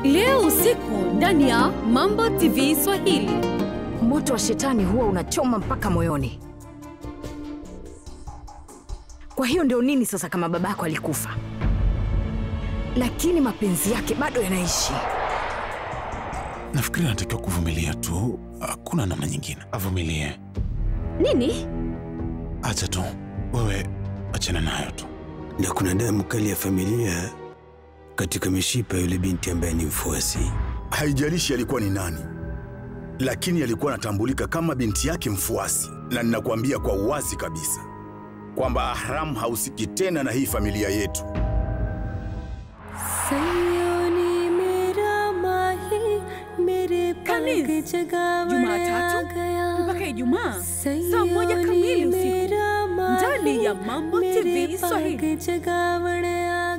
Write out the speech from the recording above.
leo usiku ndani ya Mambo TV Swahili. Moto wa shetani huwa unachoma mpaka moyoni. Kwa hiyo ndio nini sasa kama babako alikufa, lakini mapenzi yake bado yanaishi? Nafikiri anatakiwa kuvumilia tu, hakuna namna nyingine. Avumilie, Nini? acha tu, wewe achana nayo tu. na kuna damu kali ya familia katika mishipa ya yule binti ambaye ni mfuasi. Haijalishi alikuwa ni nani, lakini alikuwa anatambulika kama binti yake mfuasi, na ninakuambia kwa uwazi kabisa kwamba Ahram hahusiki tena na hii familia yetu. Kanis, Jumatatu mpaka Ijumaa saa moja kamili usiku ndani ya Mambo TV Swahili.